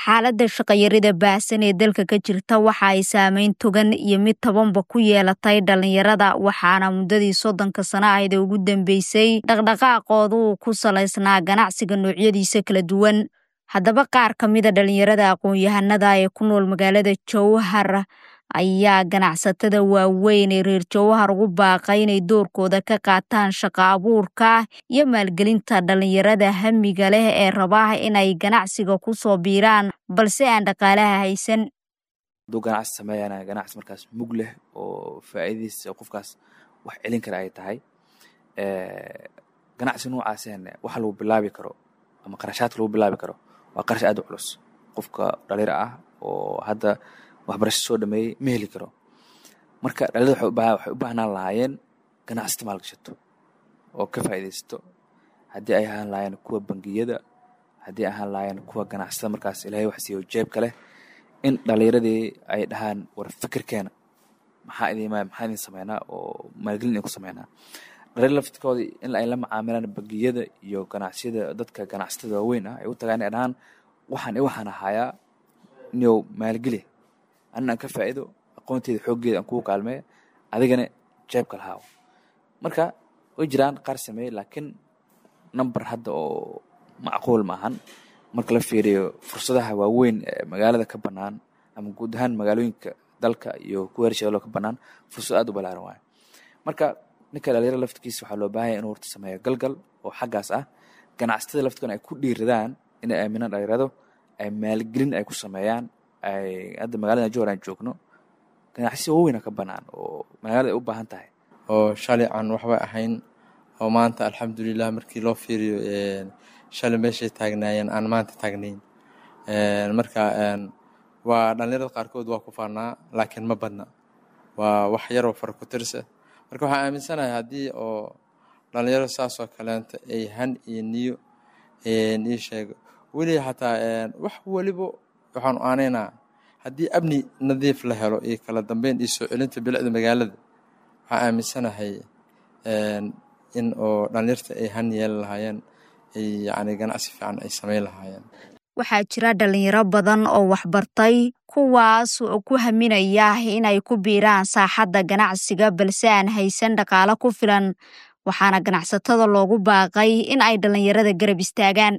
xaaladda shaqayarida baahsan ee dalka ka jirta waxa ay saameyn togan iyo mid tabanba ku yeelatay dhalinyarada waxaana muddadii soddonka sano ahayd ee ugu dambeysay dhaqdhaqaaqooda uu ku salaysnaa ganacsiga noocyadiisa kala duwan haddaba qaar ka mida dhalinyarada aqoon-yahanada ee ku nool magaalada jowhar ayaa ganacsatada waaweyn ee reer jowhar ugu baaqay inay doorkooda ka qaataan shaqo abuurka iyo maalgelinta dhalinyarada hamiga leh ee rabaa inay ganacsiga ku soo biiraan balse aan dhaqaalaha haysan hadduu ganacsi sameeyana ganacsi markaas mug leh oo faa'iidadiisa qofkaas wax celin kara ay tahay ganacsi noocaaseen wax lagu bilaabi karo ama qarashaadka lagu bilaabi karo waa qarash aad u culus qofka dhalinyaro ah oo hadda waxbarasho soo dhameeyey ma heli karo marka dhalinyarada waxay u baahnaan lahaayeen ganacsata maalgashato oo ka faa'iidaysato haddii ay ahaan lahaayeen kuwa bangiyada haddii ay ahaan lahaayeen kuwa ganacsatada markaas ilaahay wax siiyo jeebka leh in dhalinyaradii ay dhahaan war fikirkeena maxaa idin maxaa idin sameynaa oo maalgelin idin ku sameynaa dhalinyar laftirkooda in ay la macaamilaan bangiyada iyo ganacsiyada dadka ganacsatada waaweyn ah ay u tagaan inay dhahaan waxaan i waxaan ahayaa niyow maalgeli anna aan ka faa'iido aqoonteeda xooggeeda aan kugu kaalmee adigana jeebka lahaawo marka way jiraan qaar sameeye laakiin number hadda oo macquul ma ahan marka la fiiriyo fursadaha waaweyn ee magaalada ka bannaan ama guud ahaan magaalooyinka dalka iyo kuwa hershabeelo ka bannaan fursad aad u balaaran waayo marka ninka dhalinyarada laftirkiisa waxaa loo baahanya inuu horta sameeyo galgal oo xaggaas ah ganacsatada laftirkoona ay ku dhiiradaan inay aaminaan dhalinyarado ay maalgelin ay ku sameeyaan ay hadda magaalada jowhar aan joogno ganacsiya waaweyna ka bannaan oo magaalada ay u baahan tahay oo shalay aan waxba ahayn oo maanta alxamdulilah markii loo fiiriyo shalay meeshay taagnaayeen aan maanta taagnayn marka waa dhalinyarada qaarkood waa ku faanaa laakiin ma badna waa wax yaroo fara ku tirsa marka waxaan aaminsanahay haddii oo dhalinyaro saasoo kaleenta ay han iyo niyo ii sheego weli xataa wax weliba waxaanu aanaynaa haddii amni nadiif la helo iyo kala dambeyn iyo soo celinta bilicda magaalada waxaan aaminsanahay in oo dhalinyarta ay han yeeli lahaayeen ay yacni ganacsi fiican ay samayn lahaayeen waxaa jira dhalinyaro badan oo waxbartay kuwaas oo ku haminaya inay ku biiraan saaxadda ganacsiga balse aan haysan dhaqaalo ku filan waxaana ganacsatada loogu baaqay in ay dhalinyarada garab istaagaan